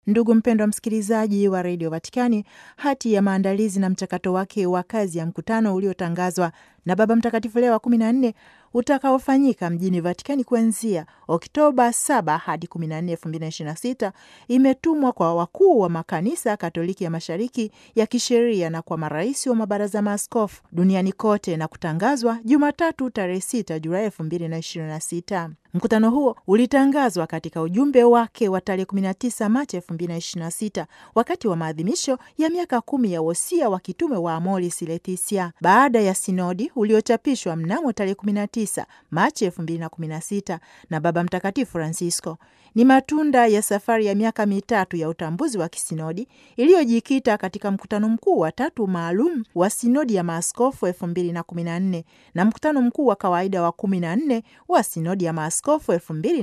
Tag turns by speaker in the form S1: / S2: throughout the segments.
S1: Ndugu mpendwa msikilizaji wa redio Vatikani, hati ya maandalizi na mchakato wake wa kazi ya mkutano uliotangazwa na Baba Mtakatifu Leo wa kumi na nne utakaofanyika mjini Vatikani kuanzia Oktoba 7 hadi 14, 2026 imetumwa kwa wakuu wa makanisa Katoliki ya Mashariki ya kisheria na kwa marais wa mabaraza maaskofu duniani kote na kutangazwa Jumatatu tarehe 6 Julai 2026. Mkutano huo ulitangazwa katika ujumbe wake wa tarehe 19 Machi 2026 wakati wa maadhimisho ya miaka kumi ya wosia wa kitume wa Amoris Laetitia baada ya sinodi uliochapishwa mnamo tarehe 19 Machi 2016 na Baba Mtakatifu Francisco. Ni matunda ya safari ya miaka mitatu ya utambuzi wa kisinodi iliyojikita katika mkutano mkuu wa tatu maalum wa sinodi ya maaskofu 2014 na mkutano mkuu wa kawaida wa 14 wa sinodi ya maaskofu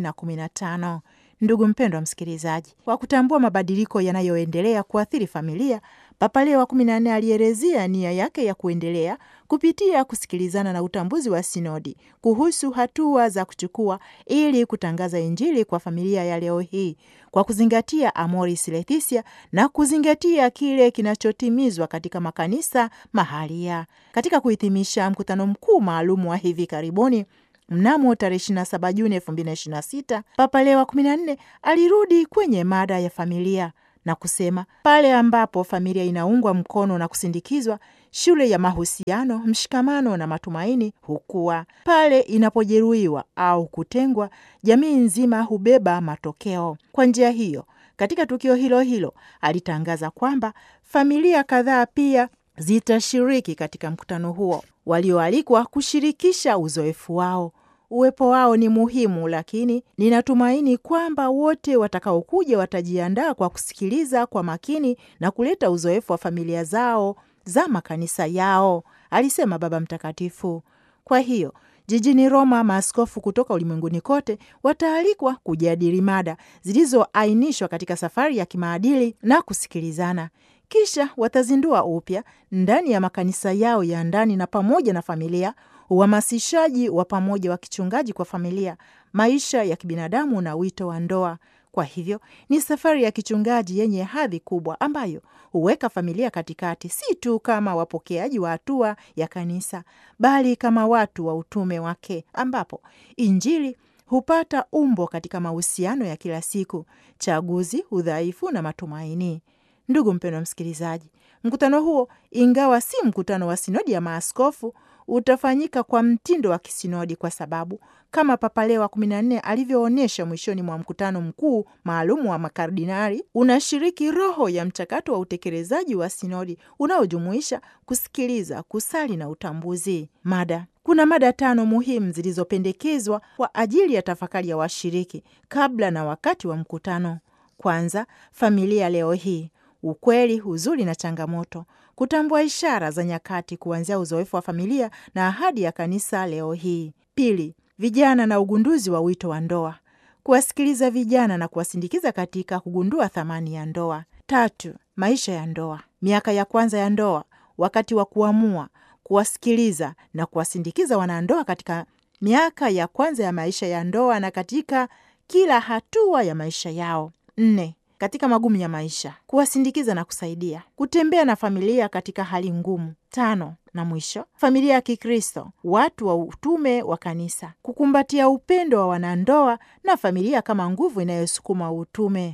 S1: 2015. Ndugu mpendwa msikilizaji, kwa kutambua mabadiliko yanayoendelea kuathiri familia, Papa Leo wa kumi na nne alielezea nia yake ya kuendelea kupitia kusikilizana na utambuzi wa sinodi kuhusu hatua za kuchukua ili kutangaza Injili kwa familia ya leo hii kwa kuzingatia Amoris Laetitia na kuzingatia kile kinachotimizwa katika makanisa mahalia. Katika kuhitimisha mkutano mkuu maalum wa hivi karibuni Mnamo tarehe 27 Juni 2026 Papa Leo wa 14 alirudi kwenye mada ya familia na kusema, pale ambapo familia inaungwa mkono na kusindikizwa, shule ya mahusiano, mshikamano na matumaini hukua. Pale inapojeruhiwa au kutengwa, jamii nzima hubeba matokeo. Kwa njia hiyo, katika tukio hilo hilo alitangaza kwamba familia kadhaa pia zitashiriki katika mkutano huo, walioalikwa kushirikisha uzoefu wao. Uwepo wao ni muhimu, lakini ninatumaini kwamba wote watakaokuja watajiandaa kwa kusikiliza kwa makini na kuleta uzoefu wa familia zao za makanisa yao, alisema Baba Mtakatifu. Kwa hiyo jijini Roma, maaskofu kutoka ulimwenguni kote wataalikwa kujadili mada zilizoainishwa katika safari ya kimaadili na kusikilizana. Kisha watazindua upya ndani ya makanisa yao ya ndani na pamoja na familia uhamasishaji wa pamoja wa kichungaji kwa familia, maisha ya kibinadamu na wito wa ndoa. Kwa hivyo ni safari ya kichungaji yenye hadhi kubwa ambayo huweka familia katikati, si tu kama wapokeaji wa hatua ya kanisa, bali kama watu wa utume wake, ambapo Injili hupata umbo katika mahusiano ya kila siku, chaguzi, udhaifu na matumaini. Ndugu mpendwa msikilizaji, mkutano huo, ingawa si mkutano wa sinodi ya maaskofu utafanyika kwa mtindo wa kisinodi kwa sababu kama Papa Leo wa kumi na nne alivyoonyesha mwishoni mwa mkutano mkuu maalumu wa makardinali, unashiriki roho ya mchakato wa utekelezaji wa sinodi unaojumuisha kusikiliza, kusali na utambuzi. Mada kuna mada tano muhimu zilizopendekezwa kwa ajili ya tafakari ya washiriki kabla na wakati wa mkutano. Kwanza, familia leo hii, ukweli, huzuni na changamoto kutambua ishara za nyakati kuanzia uzoefu wa familia na ahadi ya kanisa leo hii. Pili, vijana na ugunduzi wa wito wa ndoa, kuwasikiliza vijana na kuwasindikiza katika kugundua thamani ya ndoa. Tatu, maisha ya ndoa, miaka ya kwanza ya ndoa, wakati wa kuamua, kuwasikiliza na kuwasindikiza wanandoa katika miaka ya kwanza ya maisha ya ndoa na katika kila hatua ya maisha yao. Nne, katika magumu ya maisha, kuwasindikiza na kusaidia kutembea na familia katika hali ngumu. Tano na mwisho, familia ya Kikristo, watu wa utume wa kanisa, kukumbatia upendo wa wanandoa na familia kama nguvu inayosukuma utume.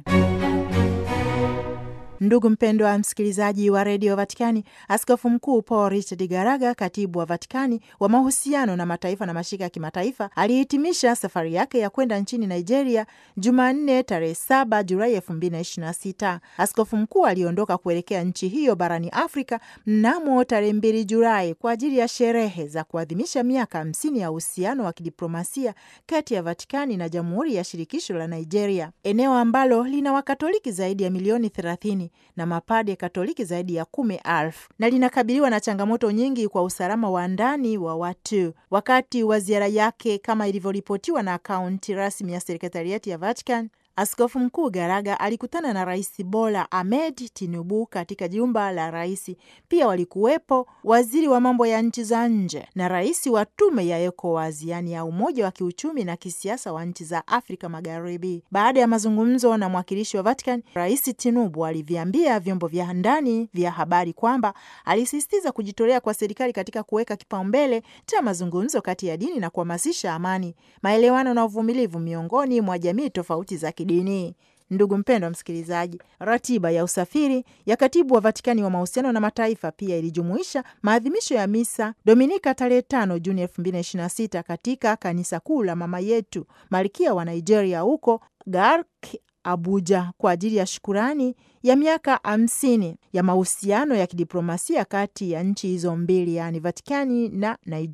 S1: Ndugu mpendwa wa msikilizaji wa redio Vatikani, askofu mkuu Paul Richard Garaga, katibu wa Vatikani wa mahusiano na mataifa na mashirika ya kimataifa, alihitimisha safari yake ya kwenda nchini Nigeria Jumanne tarehe 7 Julai 2026. Askofu mkuu aliondoka kuelekea nchi hiyo barani Afrika mnamo tarehe 2 Julai kwa ajili ya sherehe za kuadhimisha miaka 50 ya uhusiano wa kidiplomasia kati ya Vatikani na Jamhuri ya Shirikisho la Nigeria, eneo ambalo lina Wakatoliki zaidi ya milioni 30 na mapade Katoliki zaidi ya kumi elfu na linakabiliwa na changamoto nyingi kwa usalama wa ndani wa watu. Wakati wa ziara yake, kama ilivyoripotiwa na akaunti rasmi ya sekretariati ya Vatican, Askofu Mkuu Garaga alikutana na Rais Bola Ahmed Tinubu katika jumba la rais. Pia walikuwepo waziri wa mambo ya nchi za nje na rais wa tume ya ECOWAS, yaani ya umoja wa kiuchumi na kisiasa wa nchi za Afrika Magharibi. Baada ya mazungumzo na mwakilishi wa Vatican, Rais Tinubu aliviambia vyombo vya ndani vya habari kwamba alisisitiza kujitolea kwa serikali katika kuweka kipaumbele cha mazungumzo kati ya dini na kuhamasisha amani, maelewano na uvumilivu miongoni mwa jamii tofauti za kidini. Ndugu mpendwa msikilizaji, ratiba ya usafiri ya katibu wa Vatikani wa mahusiano na mataifa pia ilijumuisha maadhimisho ya misa Dominika tarehe 5 Juni 2026 katika kanisa kuu la Mama Yetu Malkia wa Nigeria huko Gark Abuja kwa ajili ya shukurani ya miaka hamsini ya mahusiano ya kidiplomasia kati ya nchi hizo mbili, yaani Vatikani na Nigeria.